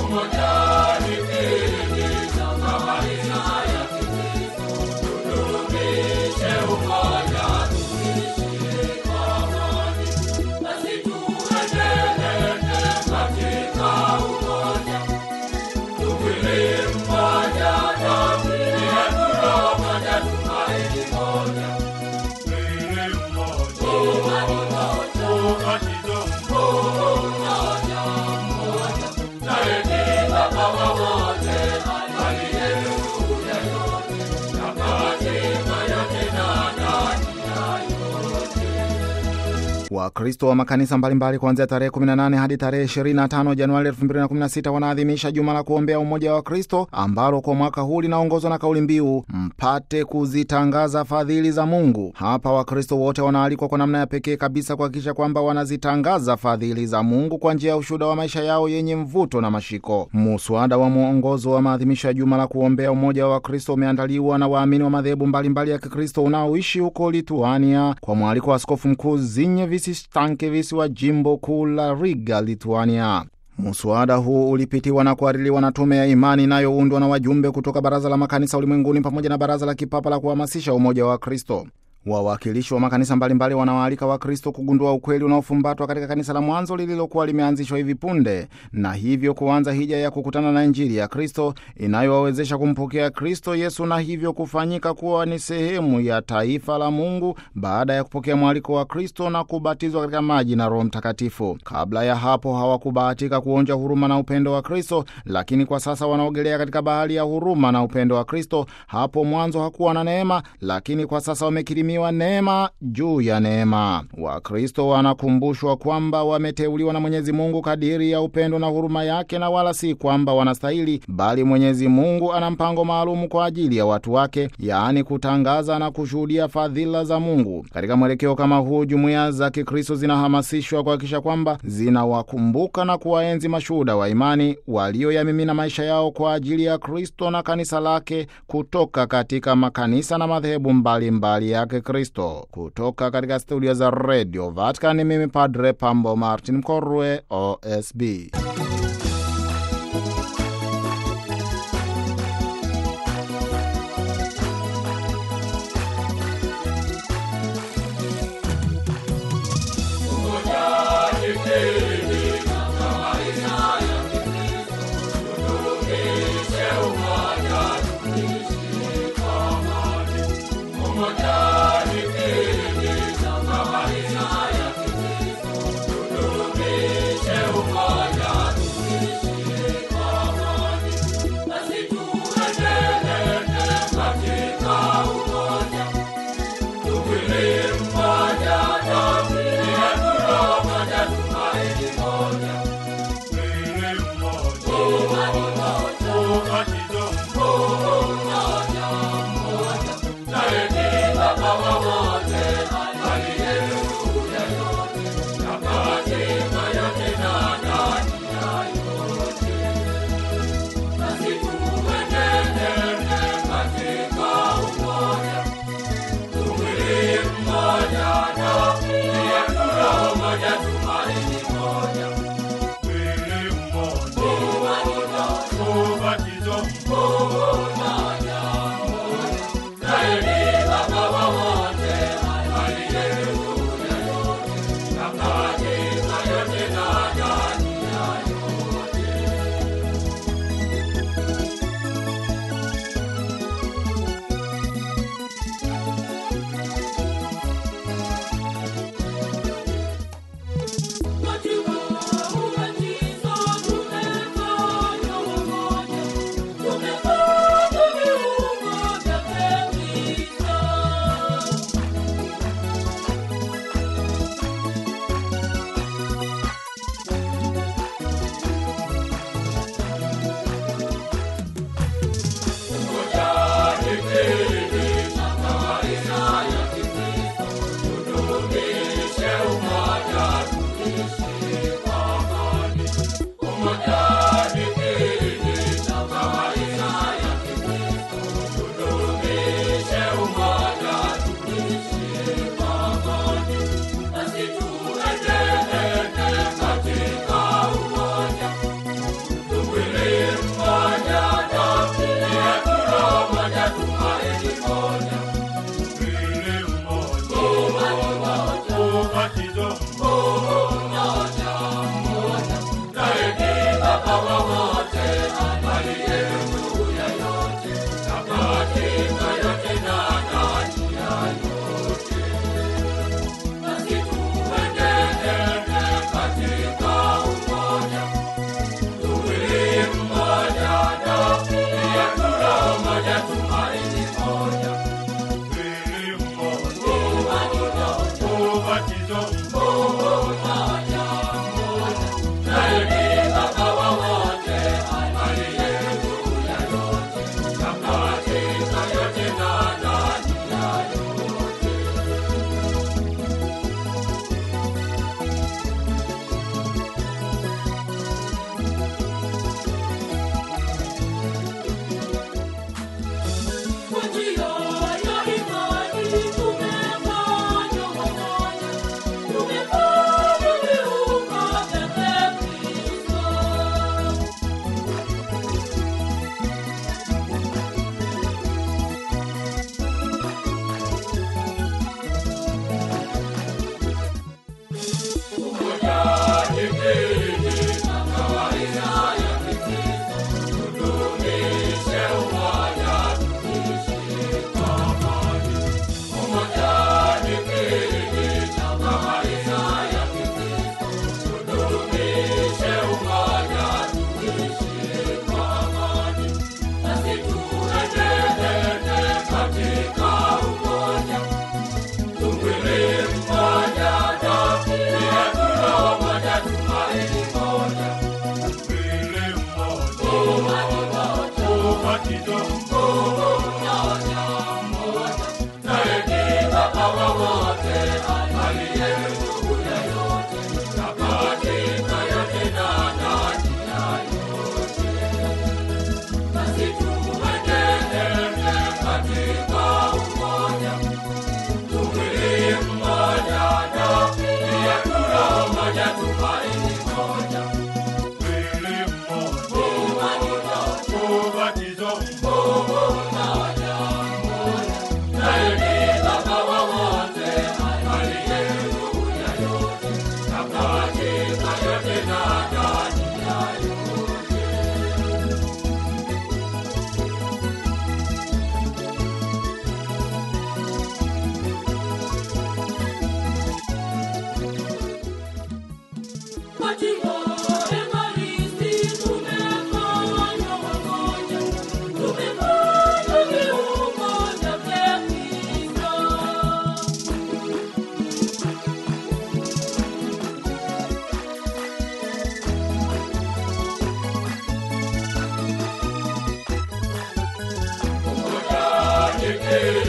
Wakristo wa makanisa mbalimbali kuanzia tarehe 18 hadi tarehe 25 Januari 2016 wanaadhimisha juma la kuombea umoja wa Kristo ambalo kwa mwaka huu linaongozwa na kauli mbiu mpate kuzitangaza fadhili za Mungu. Hapa Wakristo wote wanaalikwa kwa namna ya pekee kabisa kuhakikisha kwamba wanazitangaza fadhili za Mungu kwa njia ya ushuhuda wa maisha yao yenye mvuto na mashiko. Muswada wa mwongozo wa maadhimisho ya juma la kuombea umoja wa Kristo umeandaliwa na waamini wa madhehebu mbalimbali ya Kikristo unaoishi huko Lituania kwa mwaliko wa Askofu Mkuu Zinyevis Stankevis wa jimbo kuu la Riga, Lituania. Muswada huu ulipitiwa na kuhaririwa na tume ya imani inayoundwa na wajumbe kutoka Baraza la Makanisa Ulimwenguni pamoja na Baraza la Kipapa la kuhamasisha umoja wa Kristo. Wawakilishi wa makanisa mbalimbali wanawaalika Wakristo kugundua ukweli unaofumbatwa katika kanisa la mwanzo lililokuwa limeanzishwa hivi punde, na hivyo kuanza hija ya kukutana na Injili ya Kristo inayowawezesha kumpokea Kristo Yesu na hivyo kufanyika kuwa ni sehemu ya taifa la Mungu baada ya kupokea mwaliko wa Kristo na kubatizwa katika maji na Roho Mtakatifu. Kabla ya hapo hawakubahatika kuonja huruma na upendo wa Kristo, lakini kwa sasa wanaogelea katika bahari ya huruma na upendo wa Kristo. Hapo mwanzo hakuwa na neema, lakini kwa sasa wamekirimiwa neema juu ya neema. Wakristo wanakumbushwa kwamba wameteuliwa na Mwenyezi Mungu kadiri ya upendo na huruma yake, na wala si kwamba wanastahili, bali Mwenyezi Mungu ana mpango maalumu kwa ajili ya watu wake, yaani kutangaza na kushuhudia fadhila za Mungu. Katika mwelekeo kama huu, jumuiya za Kikristo zinahamasishwa kuhakikisha kwamba zinawakumbuka na kuwaenzi mashuhuda wa imani walioyamimina maisha yao kwa ajili ya Kristo na kanisa lake kutoka katika makanisa na madhehebu mbalimbali yake Kristo. Kutoka katika studio za Radio Vatican, mimi Padre Pambo Martin Mkorwe, OSB. Umoja ubatizo mmoja naye ni Baba wa wote aliye juu ya yote na katika yote na ndani ya yote. Basi tuenende katika umoja, tumwili mmoja na pia roho moja, tumaini moja, mwili mmoja, ubatizo mmoja, naye ni Baba wa wote aliye juu ya yote na katika yote na ndani ya yote. Katika Ekaristi tumefanywa wamoja, tumefanywa viungo vya Kristo. Umoja ni